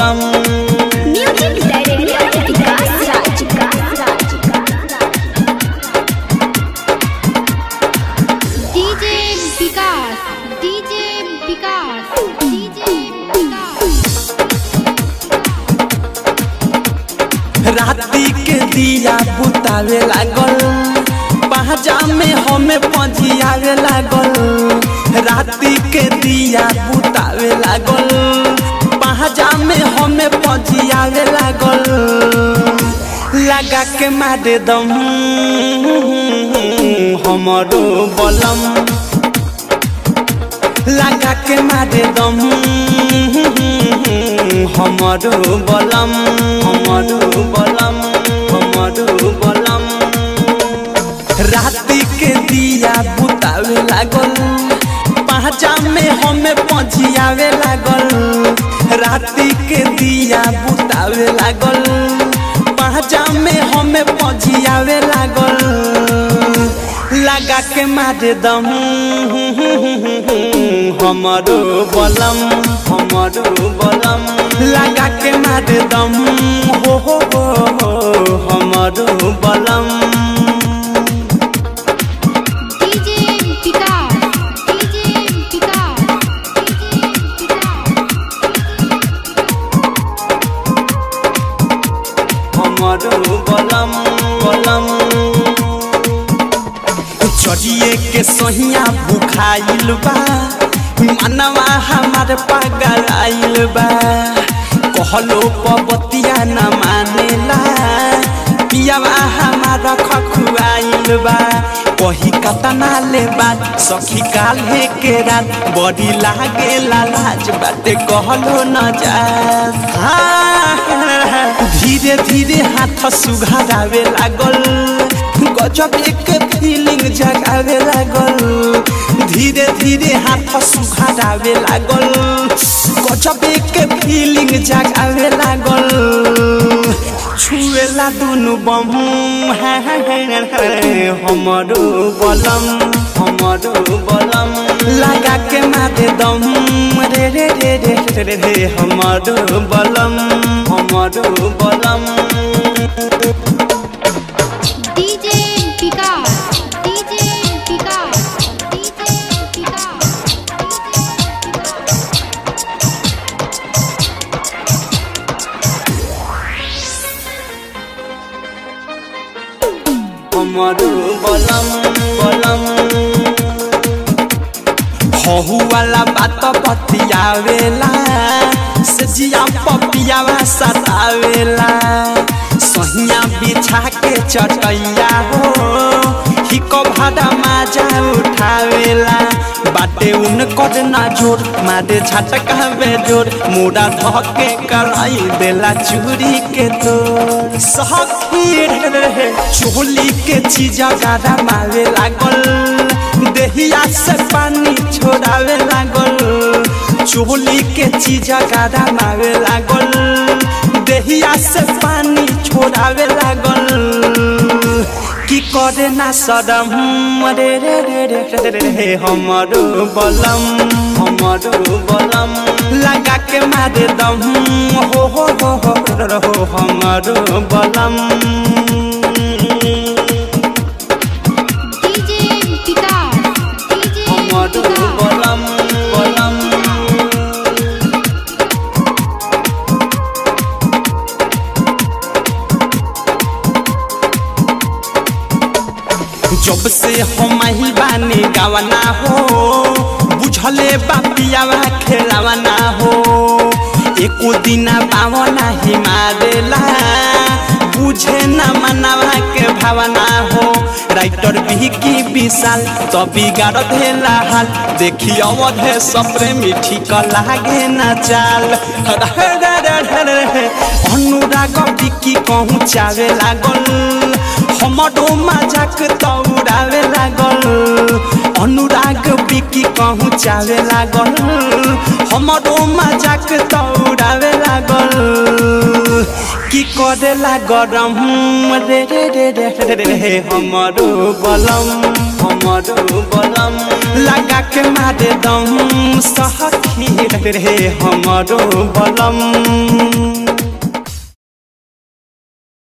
बलम music director Vikas Raj DJ Vikas DJ Vikas DJ Vikas राती के दिया बुतावे लागल पहजा में हमें पजियावे लागल राती के दिया बुतावे लागल पहजा में हमें पजियावे लागल लगा के मारे दम हमरो बलम लगा के मारे दम हमरो बलम हमरो बलम हमरो बलम राती के दिया बुतावे लागल पहचा में हमें पजियावे लागल राती के दिया बुतावे लागल पहचा में हमें पजियावे लागल लगा के मारे दम हमरो बलम हमरो बलम लगा के मारे दम हो हो हो हो हमरो बलम DJ Vikas DJ Vikas DJ Vikas हमरो बलम बलम चढ़िए के सहिया भुखाइल बा मनवा हमार पागल आइल बा कहलो पबतिया न मानेला पियावा हमारा खखुआइल बा कही कतना ले बात सखी काल्हे के रात बड़ी लागे लाज बाटे कहलो न जा धीरे धीरे हाथ सुघारावे लागल गजब एक फीलिंग जगावे लागल धीरे धीरे हाथ सुघारावे लागल गजब एक फीलिंग जगावे लागल छुएला दुनु बम हमरो बलम हमरो बलम लगा के मारे दम रे रे रे रे रे रे हमरो बलम हमरो बलम DJ Vikas DJ Vikas DJ Vikas हमरो बलम बलम हहु वाला बात बतियावेला सजिया पपियावा सतावेला सहिया बिछा के चटैया हो हिको भाड़ा माजा उठावेला बाटे उनकर ना जोर मारे झटका जोर मुड़ा धके कराई देला चूड़ी के तोर सखी रे चोली के चीजा गारा मारे लागल देहिया से पानी छोड़ावे लागल चोली के चीजा गारा मारे लागल देहिया से पानी छोड़ावे लागल की करे ना सदम रे रे रे रे रे रे रे हमरो बलम हमरो बलम लगा के मारे दम हो हो हो हो हो हमरो बलम डीजे विकास डीजे हमरो विकास बलम बलम जब से हम ही बानी गावना हो बुझले बापियावा खेलावना हो एको दिना पावना ही मारेला बुझे न मनावा के भावना हो राइटर बिकी विशाल तो बिगाड़ देला हाल देखी अवधे सपरे मिठी क लागे न चाल अनुराग बिकी कहूँ चावे लागल हमरो मजाक तौरावे लागल अनुराग बिकी कहूँ चावे लागल हमरो मजाक तौरावे लागल की करेला गरम रे रे रे रे रे रे रे हमरो बलम हमरो बलम लगा के मारे दम सहखी रे रे हमरो बलम